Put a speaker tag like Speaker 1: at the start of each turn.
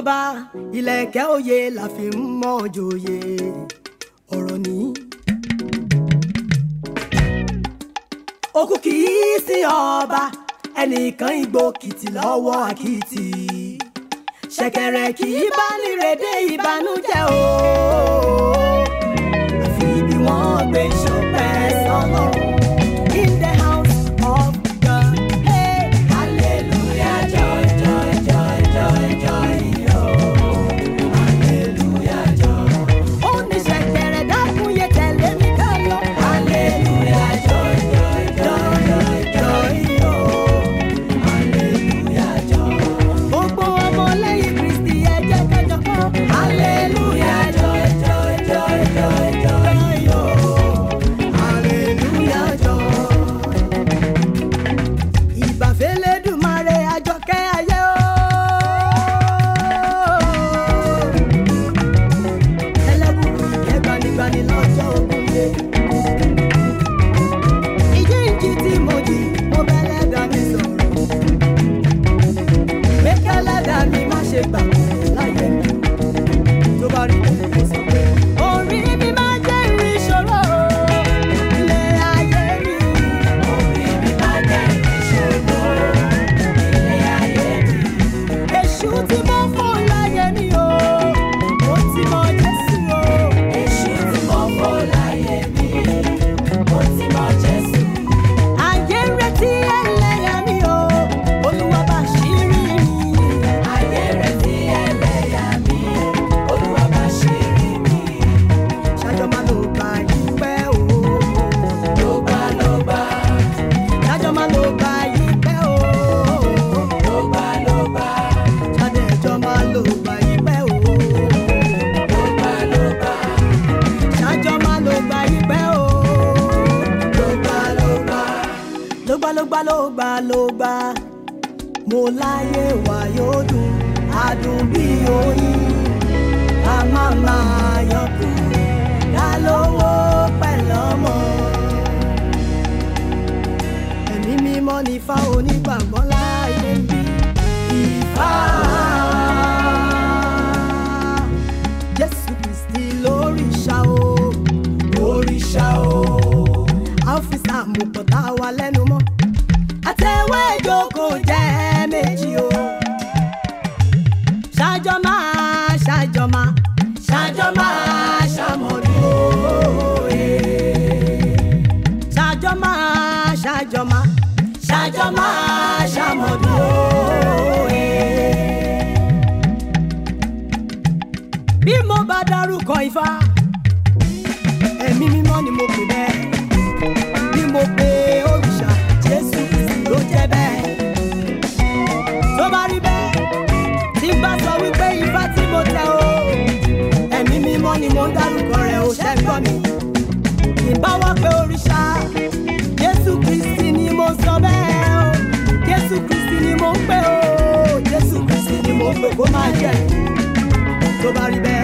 Speaker 1: ọba ìlẹ̀kẹ̀ òye la fi ń mọ̀ joyè ọ̀rọ̀ ní. òkú kì í sí ọba ẹnìkan igbó kìtì lọ́wọ́ àkìtì ṣẹ̀kẹ̀rẹ̀ kì í bá nírèdè ìbànújẹ́ o àfi bí wọ́n gbé ṣọpẹ́ sọ́lọ́run in the house of God. Hey, hallelujah, joy, joy, joy, joy, joy, oh. Hallelujah, joy. Ó ní ṣẹ̀kẹ̀rẹ̀ dákun yé tẹ̀lé mi ká lọ. Hallelujah, joy, joy, joy, joy, joy, oh. Hallelujah, joy. Gbogbo ọmọ lẹ́yìn Kristi ẹ jẹ́ ká jọ kọ́. Hallelujah, joy, joy, joy, joy, joy, oh. Hallelujah, joy ìbàfẹ́lẹ́dùmarè àjọkẹ́ ayé o. ẹlẹ́bùkún ìkẹ́ gbanigbani lọ́jọ́ ogun dé. ìjíǹjí tí mo jí mo bẹ́ lẹ́dà mi sọ̀rọ̀. mẹ́kẹ́ lẹ́dà mi má ṣe gbà láyé mi. tó bá rí bẹ́ẹ̀ mo sọ pé. orí mi máa jẹ́ ìrìn ìṣòro ilé ayé mi. orí mi máa jẹ́ ìrìn ìṣòro ilé ayé mi. èṣù tí mo fún láyé mi o mo ti mọ jésù o. èṣù tí mo fún láyé mi mo ti mọ jésù. ayé ń retí ẹlẹ́yà mi o olúwa bá ṣírí mi. ayé ń retí ẹlẹ́yà mi olúwa bá ṣírí mi. ṣájọ́ máa ló gba ìpẹ́ o. ló gbà ló gbà. ṣájọ́ máa ló gba ìpẹ́ o. ló gbà ló gbà. ṣáde ẹjọ́ máa ló gba ìpẹ́ o. ló gbà ló gbà. ṣájọ́ máa ló gba ìpẹ́ o. ló gbà ló gbà. ló gbà ló gbà ló gbà ló gbà mo láyé wà yóò dùn adùn bí oyin a máa máa yọkùn ká lówó pẹ̀lú ọmọ. ẹ̀mí mímọ́ ní ifá onígbàgbọ́ láyé ń bí ifá. jésù kristi lóríṣà o lóríṣà o ọ́fíìsà àmupọ̀ tá a wà lẹ́nu mọ́ àtẹ̀wé ìjókòó jẹ́ méjì o ṣájọ́ máa ṣájọ́ máa ṣájọ́ máa ṣàmọ̀dún òye. ṣájọ́ máa ṣájọ́ máa ṣájọ́ máa ṣàmọ̀dún òye. bí mo bá dárúkọ ifá ẹ̀mí mímọ́ ni mo pè bẹ́ẹ̀ bí mo pe òrìṣà jésù ló jẹ́ bẹ́ẹ̀ tó bá rí bẹ́ẹ̀ tí n bá sọ wípé ifá tí mo tẹ o ẹ̀mí mímọ́ ni mo ń dárúkọ rẹ̀ ò ṣẹ́ gbọ́ mi ìbá wá pé òrìṣà jésù kristi ni mo sọ bẹ́ẹ̀ o jésù kristi ni mo ń pè o jésù kristi ni mo ń pè kó máa jẹ́ tó bá rí bẹ́ẹ̀